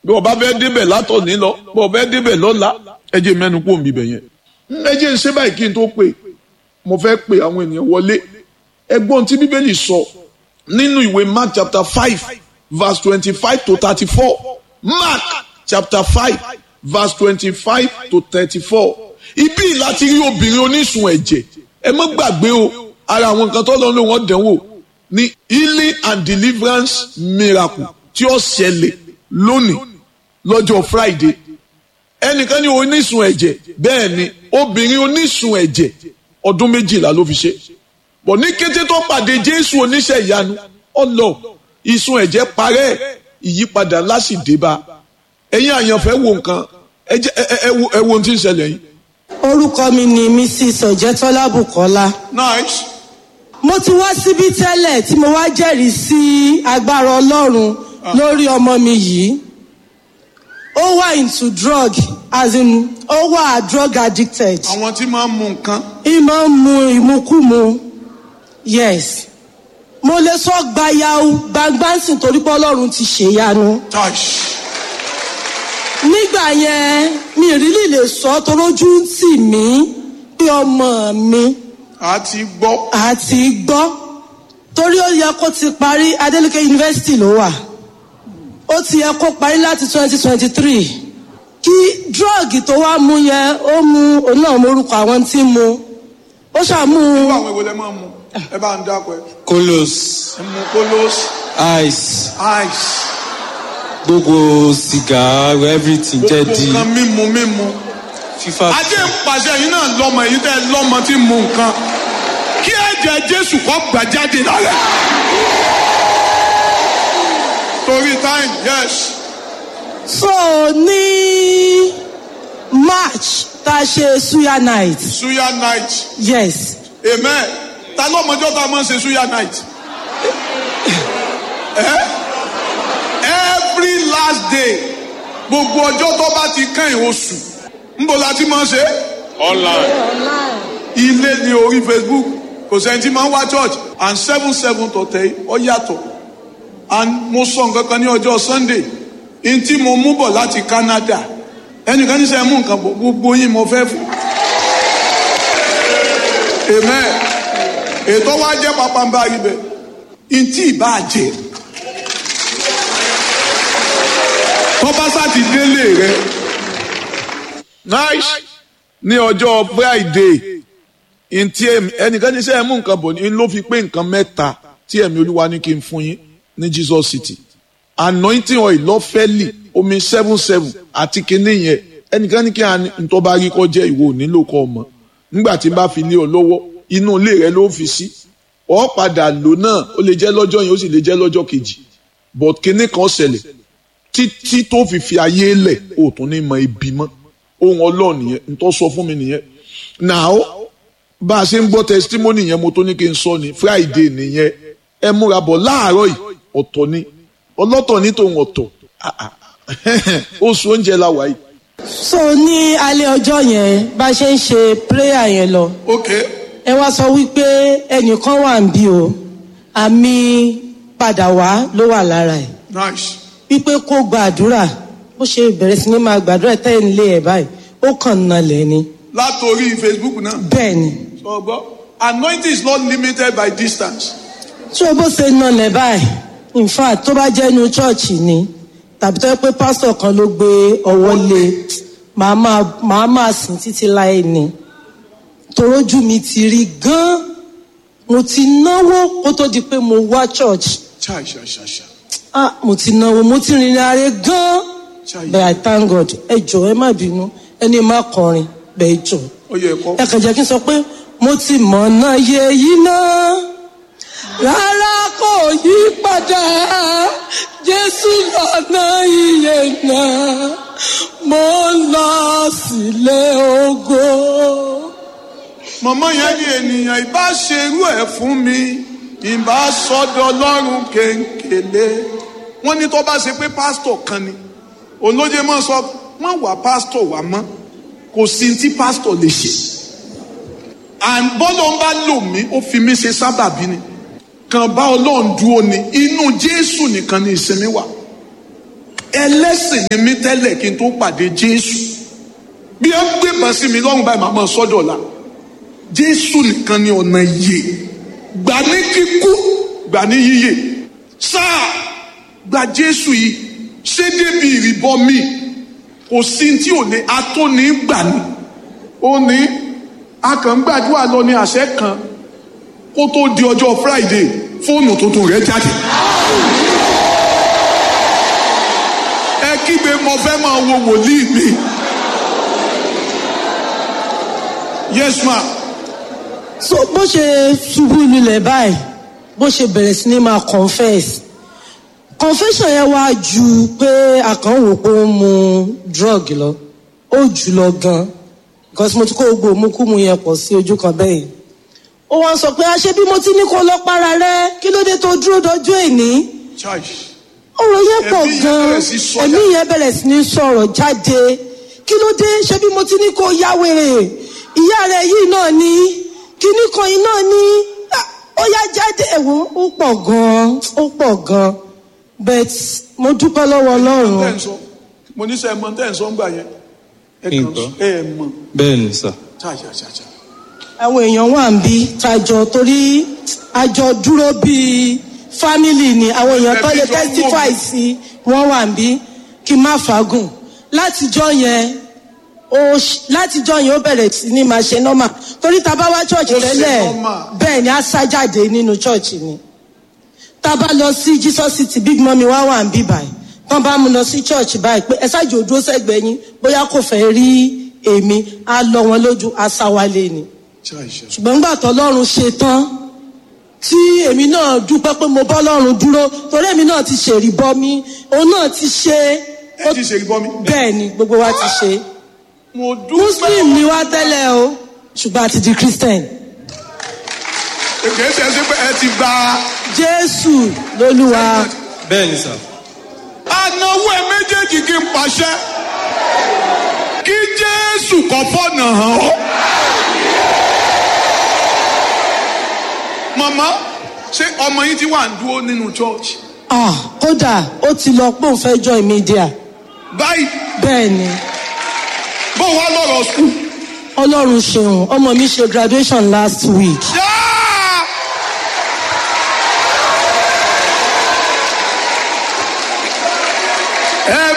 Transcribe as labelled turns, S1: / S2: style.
S1: bí ọba fẹ́ débẹ̀ látọ̀ní lọ bí ọba fẹ́ débẹ̀ lọ́la ẹ jẹ́ mẹ́nu kó mi bẹ̀ yẹn. ẹ jẹ́ ṣé báyìí kí n tó pè mo fẹ́ pe àwọn ènìyàn wọlé ẹgbọ́n tí bíbélì sọ nínú ìwé mark chapter five verse twenty-five to thirty-four mark chapter five verse twenty-five to thirty-four ibi láti rí obìnrin onísun ẹ̀jẹ̀ ẹ má gbàgbé o ara àwọn nǹkan tó lọ́n ló wọ́n dánwò ní healing and deliverance miracle tí ó ṣẹlẹ̀ lónìí lọ́jọ́ friday ẹnìkan ní onísun ẹ̀jẹ̀ bẹ́ẹ̀ ni obìnrin onísun ẹ̀jẹ̀ ọdún méjìlá ló fi ṣe bọ̀ ní kété tó pàdé jésù oníṣẹ́ ìyanu ọlọ ìsun ẹ̀jẹ̀ parẹ́ ìyípadà ńlá sì dé bá ẹ̀yin àyànfẹ́ wo nǹkan ẹ wo ohun tí ń ṣẹlẹ̀ yìí.
S2: orúkọ mi ni mrs ọ̀jẹ̀tọ́lá bùkọ́lá.
S1: nice.
S2: mo ti wá síbí tẹ́lẹ̀ tí mo wá jẹ́rìí sí agbára ọlọ́run lórí ọmọ mi yìí ó wà into drug as in ó wà drug addicted.
S1: àwọn tí máa ń mu nǹkan.
S2: ìmọ̀ ń mu ìmukúmu yes mo lè sọ gbayau gbangbansin torí pé ọlọ́run ti ṣèyanu. nígbà yẹn mi ìrírí lè sọ torójú ń tì mí pé ọmọ mi
S1: a ti gbọ́.
S2: àti gbọ́ torí ó yẹ kó ti parí adeleke university ló wà ó ti yẹ kó parí láti twenty twenty three kí drọ́ọ̀gì tó wá mú yẹn ó mú òun náà morúkọ àwọn tí ń mu ó ṣàmú
S1: irú àwọn èwo lẹ máa ń mu ẹ bá ń dákọ ẹ.
S3: kolos
S1: ẹ mu kolos
S3: ice
S1: ice
S3: gbogbo sìgá everything jẹ́
S1: gbogbo
S3: di
S1: nǹkan mímu mímu.
S3: fífa.
S1: ajé ń pàṣẹ yìí náà lọmọ èyí tẹ lọmọ tí ń mu nǹkan kí ẹ̀jẹ̀ jésù kọ́ gbà jáde lára. torí time yes.
S2: so ní march tá a ṣe suya night
S1: suya night
S2: yes
S1: amen ta lọmọjọ tá a máa ń ṣe suya night. Eh? every last day gbogbo ọjọ́ tó bá ti kẹ́yìn oṣù nbọ la ti máa ń ṣe. online. ilé ní orí facebook kò sẹ́ni tí máa ń wá church and seven seven tọ̀tẹ̀ ọ yàtọ̀ and mo sọ nǹkan kan ní ọjọ́ sunday n tí mo mú bọ̀ láti canada ẹnìkan ní sẹ́ mú nǹkan bọ̀ gbogbo yín mo fẹ́ fún. amen ètò wa jẹ́ pápánbá ibẹ̀ n tí ì bá jẹ́ tọ́ba sáti délé rẹ. nice ní ọjọ́ friday ntí ẹnìkan ní sẹ́yìn mú nǹkan bọ̀ ní ló fi pé nǹkan mẹ́ta tí ẹ̀mí olúwa ní kí n fún yín ní jesus city anointing oil lọ́fẹ́lì omi seven seven àti kinní yẹn ẹnìkan ní kí n tó bá rí kọ́ jẹ́ ìwọ nílò kọ́ ọmọ nígbà tí n bá fi lé ọ lọ́wọ́ inú ilé rẹ ló fi sí ọ padà lò náà ó lè jẹ́ lọ́jọ́ yẹn ó sì lè jẹ́ lọ́jọ́ kejì but kinní kan ṣẹlẹ̀ títí tó fi fi ayé lẹ̀ ó tún ní mọ ibi mọ́ ohun ọlọ́run nìyẹn n tó sọ fún mi nìyẹn now bá a ṣe ń gbọ́ testimony yẹn mo tó ní kí n sọ ni friday nìyẹn ẹ múra bọ̀ láàárọ̀ yìí ọ̀tọ̀ ni ọlọ́tọ̀ ní tòun ọ̀tọ̀ oṣù oúnjẹ la wà yìí.
S2: so ní alẹ́ ọjọ́ yẹn bá a ṣe ń ṣe prayer yẹn lọ
S1: ok
S2: ẹ wá sọ wípé ẹnìkan wà ń bí o àmì padà wá ló wà lára ẹ̀
S1: nice
S2: wípé kó gbàdúrà bó ṣe bẹ̀rẹ̀ sí ní máa gbàdúrà tẹ́ ń lé ẹ̀ báyìí ó kàn nalẹ̀ ni
S1: látòrí facebook náà
S2: bẹ́ẹ̀ ni
S1: sọ gbọ́ anointing is not limited by distance
S2: tí o bó ṣe nalẹ̀ báyìí in fact tó bá jẹ́ inú chọ́ọ̀chì ni tàbí tó yẹ pé pásítọ̀ kan ló gbé ọwọ́ lé màá máa màá máa sìn títí láì ní torójú mi ti rí gan mo ti náwó kó tó di pé mo wá church
S1: chai chai chai chai
S2: ah mo ti náwó mo ti rìnrìn àárẹ̀ gan
S1: chai
S2: but i thank god ẹ jọ ẹ má bínú ẹni má kọrin bẹ́ẹ̀ jọ
S1: ó yẹ kọ́
S2: ẹ kàn jẹ́ kí n sọ pé mo ti mọ̀ náà yẹ yí náà rárá kò yí padà jésù lọ́nà iye náà mo ń lọ sílé ògo.
S1: mọ̀mọ́ yẹn ní ènìyàn ìbá ṣerú ẹ̀ fún mi ìbá sọ́dọ̀ ọlọ́run kéńkélé wọ́n ní tó bá ṣe pé pásítọ̀ kan ni olóye máa sọ wọ́n wà pásítọ̀ wà mọ́ kò sí tí pásítọ̀ lè ṣe àbọ́lọ́ ń bá lò mí ó fi mí ṣe sábàbí ni kàn bá ọlọ́run dúró ni inú jésù nìkan ni ìsinmi wà ẹlẹ́sìn ni mí tẹ́lẹ̀ kí n tó pàdé jésù bí ẹ ń gbébọn sí mi lọ́rùn báyìí màá máa sọ́dọ̀ la jésù nìkan ni ọ̀nà ìyè gbà ní kíkú gbà ní yíyè sáà gba jésù yìí ṣé débi ìrìbọ mi kò sí tí ò ní atóní gbà ní ó ní akàngbàdúrà lọ ní àṣẹ kan kó tó di ọjọ́ friday fóònù tuntun rẹ̀ jáde. ẹ kígbe mo fẹ́ máa wo wòlíì mi. yes ma
S2: so bó ṣe ṣubú lulẹ̀ báyìí bó ṣe bẹ̀rẹ̀ sí ní máa confess confession yẹn wá ju pé àkànwò pé ó ń mu drug lọ ó jù lọ gan because mo ti kó gbogbo òmùkúmu yẹn pọ̀ sí ojú kan bẹ́ẹ̀ ó wá sọ pé àṣé bí mo ti ní kó lọ para rẹ kí ló dé tó dúró dọjú èní
S1: chai
S2: ọ̀rọ̀ yẹn pọ̀
S1: Ẹ̀mí yẹn
S2: gan
S1: bẹ̀rẹ̀ sí sọ
S2: ẹ̀mí
S1: jáde.
S2: yẹn bẹ̀rẹ̀ sí ní sọ̀rọ̀ jáde kí ló dé ṣé bí mo ti ní kó ya wèrè ìyá rẹ̀ yìí náà ni kíní kan yìí náà ni Ah, ó yá jáde ẹ̀wọ̀n ó pọ̀ gan ó pọ̀ gan but mo dúpẹ́ lọ́wọ́
S1: tẹ́
S2: ọlọ́run
S1: ń sọ mo ní sẹ́ ẹ mọ tẹ́ ń sọ ń gbà yẹn ẹ kàn
S3: Nǹkan.
S1: ẹ mọ
S3: bẹ́ẹ̀ ni sà.
S1: chai chai chai chai
S2: àwọn èèyàn wà ń bí tajọ torí àjọ dúró bíi family ni àwọn èèyàn tó lè
S1: Ẹbí jọ ń wò
S2: testify
S1: mí.
S2: sí wọn wà ń bí kí n má fagùn látijọ́ yẹn ó ṣ- látijọ́ yẹn ó bẹ̀rẹ̀ sí ní máa ṣe normal torí tá a bá wá church
S1: Ó ṣe
S2: tẹ́lẹ̀
S1: normal.
S2: bẹ́ẹ̀ ni a sá jáde nínú church ni tá a bá lọ sí jesus city big mummy wá wà ń bí báyìí tán bá mú lọ sí church báyìí pé ẹ ṣáàjì òdúró sẹ́gbẹ̀ẹ́ yín bóyá kò fẹ́ rí èmi á lọ wọn lójú á sá wálé ni
S1: chai chai
S2: ṣùgbọ́n nígbà tọ́lọ́run ṣe tán tí èmi náà dúpẹ́ pé mo bọ́ lọ́run dúró torí èmi náà ti ṣèrí bọ́ mi òun náà ti ṣe
S1: ẹ ti ṣe ìbọn mi.
S2: bẹ́ẹ̀ ni gbogbo wa ti ṣe
S1: mo dúpẹ́
S2: muslim ni wá tẹ́lẹ̀ o ṣùgbọ́n a ti di christian
S1: èké ṣe é ṣe pé ẹ ti gba
S2: jésù lólúwa
S3: bẹ́ẹ̀ ni sà.
S1: anáwó ẹ méjèèjì kí n pàṣẹ kí jésù kọ fọ́nà hàn ọ́. màmá ṣé ọmọ yín ti wà ń dúró nínú church
S2: ah kódà ó ti lọ pé òun fẹ́ join media
S1: báyìí
S2: bẹ́ẹ̀ ni
S1: bó wá lọ́rọ̀ skul
S2: ọlọ́run ṣeun ọmọ mi ṣe graduation last week
S1: yá